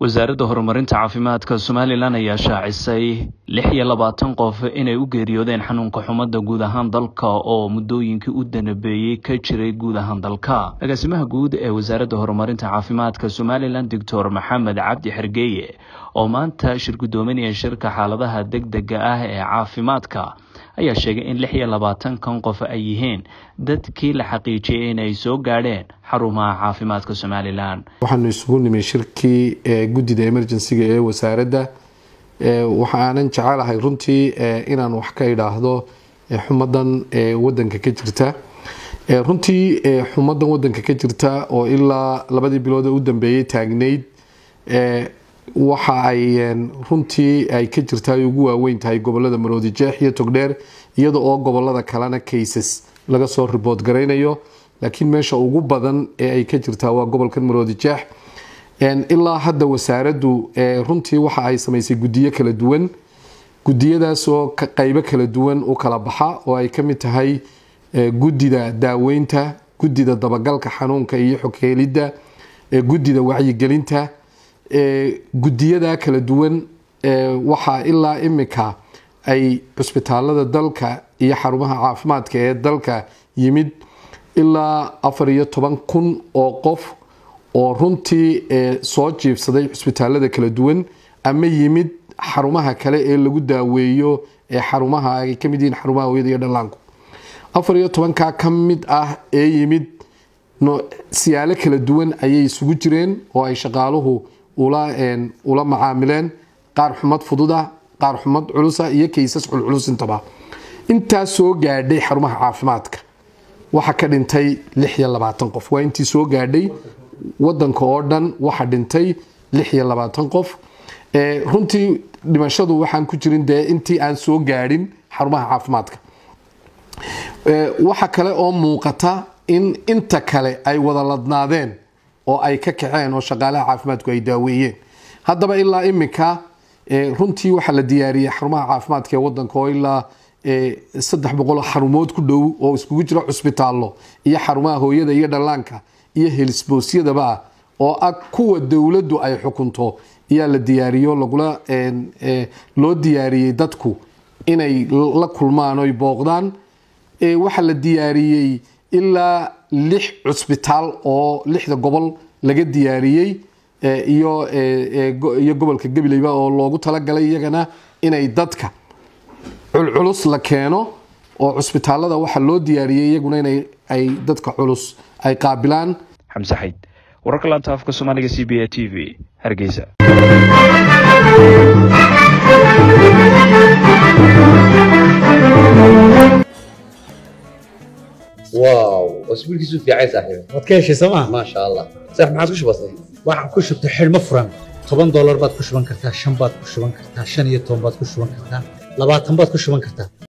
wasaaradda horumarinta caafimaadka somalilan ayaa shaacisay lix iyo labaatan qof inay u geeriyoodeen xanuunka xumada guud ahaan dalka oo muddooyinkii u danabeeyey ka jiray guud ahaan dalka agaasimaha guud ee wasaaradda horumarinta caafimaadka somalilan doctor maxamed cabdi xergeeye oo maanta shir guddoominaya shirka xaaladaha deg dega ah ee caafimaadka ayaa sheegay in lix iyo labaatankan qof ay yihiin dadkii la xaqiijiyay inay soo gaadheen xarumaha caafimaadka somalilan waxaanu isugu nimi shirkii guddida emergencyga ee wasaaradda waxaanan jecelahay runtii inaan wax ka idhaahdo xumadan wadanka ka jirta runtii xumadan wadanka ka jirta oo ilaa labadii bilood u dambeeyay taagnayd waxa ay runtii ay ka jirta ay ugu waaweyn tahay gobolada maroodi jeex iyo togdheer iyada oo gobolada kalena cases laga soo ribood garaynayo laakiin meesha ugu badan ee ay ka jirtaa waa gobolkan maroodi jeex ilaa hadda wasaaraddu runtii waxa ay samaysay gudiyo kala duwan gudiyadaasoo qeybo kala duwan u kala baxa oo ay ka mid tahay gudida daaweynta gudida dabagalka xanuunka iyo xogheelidda gudida wacyigelinta gudiyada kala duwan waxaa ilaa imika ay cusbitaalada dalka iyo xarumaha caafimaadka ee dalka yimid ilaa afar iyo toban kun oo qof oo runtii soo jiibsaday cusbitaalada kala duwan ama yimid xarumaha kale ee lagu daaweeyo ee xarumaha ay kamid yihiin xarumaha hooyada iyo dhallaanku afar iyo tobankaa ka mid ah ee yimid siyaalo kala duwan ayay isugu jireen oo ay shaqaaluhu ula macaamileen qaar xumad fududa qaar xumad culusa iyo kaysas culculus intaba intaa soo gaadhay xarumaha caafimaadka waxa ka dhintay lix iyo labaatan qof waa intii soo gaadhay wadanka oo dhan waxa dhintay lix iyo labaatan qof runtii dhimashadu waxaan ku jirin dee intii aan soo gaadhin xarumaha caafimaadka waxa kale oo muuqata in inta kale ay wada ladnaadeen oo ay ka kaceen oo shaqaalaha caafimaadku ay daaweeyeen haddaba ilaa iminka runtii waxaa la diyaariyey xarumaha caafimaadka ee wadanka oo ilaa saddex boqol xarumood ku dhow oo iskugu jira cusbitaallo iyo xarumaha hooyada iyo dhallaanka iyo helisboosyadaba oo ah kuwa dowladdu ay xukunto ayaa la diyaariyo lagula loo diyaariyey dadku inay la kulmaan oy booqdaan waxaa la diyaariyey ilaa lix cusbitaal oo lixda gobol laga diyaariyey iyo gobolka gabileyba oo loogu talagalay iyagana inay dadka culculus la keeno oo cusbitaalada waxaa loo diyaariyey iyaguna in ay dadka culus ay qaabilaan xamse xayd wararka laanta afka soomaaliga c b a t v hargeysa واو اسبوعك في عين صاحبي waad ka heshay sooma ما شاء الله صح ما عاد بسيط waxaan ku shubtay xidhmo furan toban doolar baad ku shuban kartaa shan baad ku shuban kartaa shan iyo toban baad ku shuban kartaa labaatan baad ku shuban kartaa